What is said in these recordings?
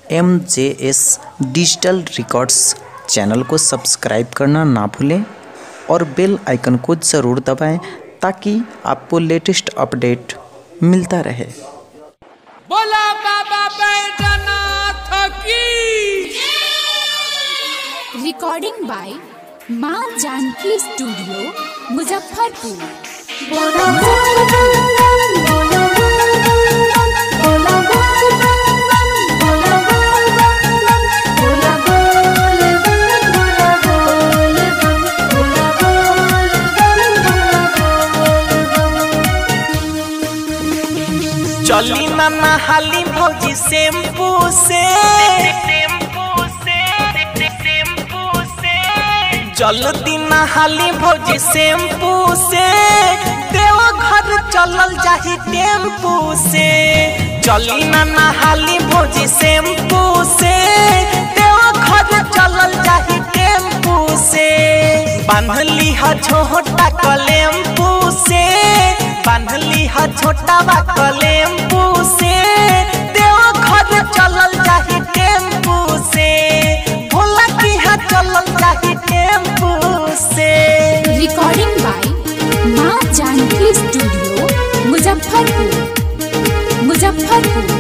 M J S digital records channel को subscribe करना ना भूलें और बेल आइकन को ज़रूर दबाएं ताकि आपको लेटेस्ट अपडेट मिलता रहे बोला बाबा बैजनाथ की रिकॉर्डिंग बाय माँ जानकी स्टूडियो मुजफ्फरपुर चली ना नहाली भौजी शैम्पू से जल्दी नहाली भौजी शैम्पू से देव घर चलल जाही टेम्पू से चली ना नहाली भौजी शैम्पू से देव घर चलल जाही टेम्पू से बांधली ह छोटा कलेम्पू से बांधली ह छोटा बा कलेम्पू से देव घर चलल जाही टेम्पू से भोला की हा चलल जाही टेम्पू से रिकॉर्डिंग बाय माँ जानकी स्टूडियो मुजफ्फरपुर मुजफ्फरपुर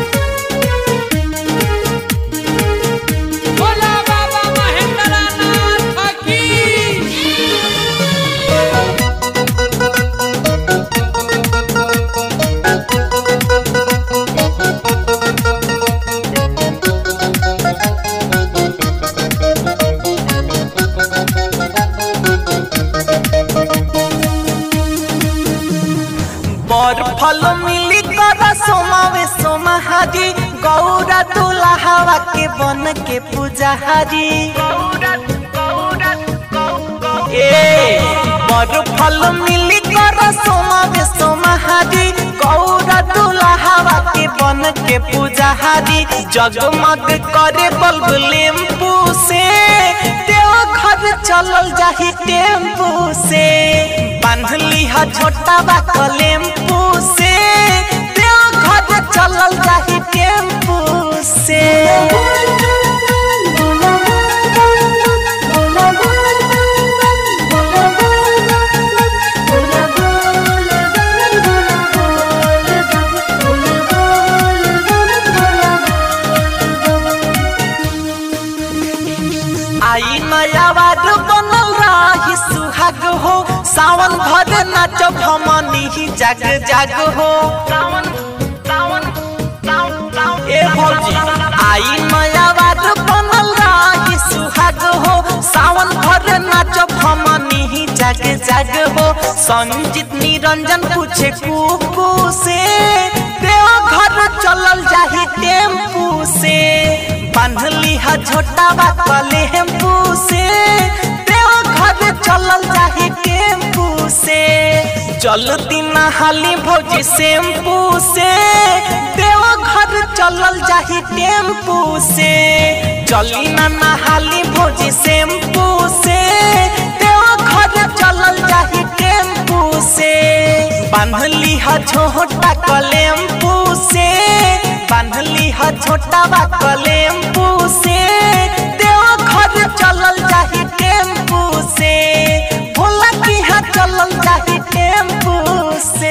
बोला बाबा महेंद्रनाथ की बर फल मिली कर सोमावे सोमहारी गौरा दुल्हावा के बन के पूजाहारी ए बर फल मिली कर सोमावे सोमहारी गौरा दुल्हावा के बन के पूजाहारी जगमग करे बल्ब लेम्पू से देव घर चलल जाही टेम्पू से बांधली ह छोटा बा कलेम्पू से देव घर चलल जाही टेम्पू से आई नया बार बनल रही सुहाग हो सावन भर नाचब हमनी ही जाग जाग हो ए भौजी आई नया बार बनल रही सुहाग हो सावन भर नाचब हमनी ही जाग जाग हो संजीत निरंजन पूछे कुकू से देव घर चलल जाही टेम्पू से बांधली ह छोटा बा कलेम्पू से देव घर चलल जाही टेम्पू से जल्दी नहाली भौजी शैम्पू से देव घर चलल जाही टेम्पू से चली ना नहाली भौजी शैम्पू से देव घर चलल जाही टेम्पू से बांधली ह छोटा कलेम्पू से बांधली ह छोटा बा कलेम्पू से देव घर चलल जाही टेम्पू से भोला की हा चलल जाही टेम्पू से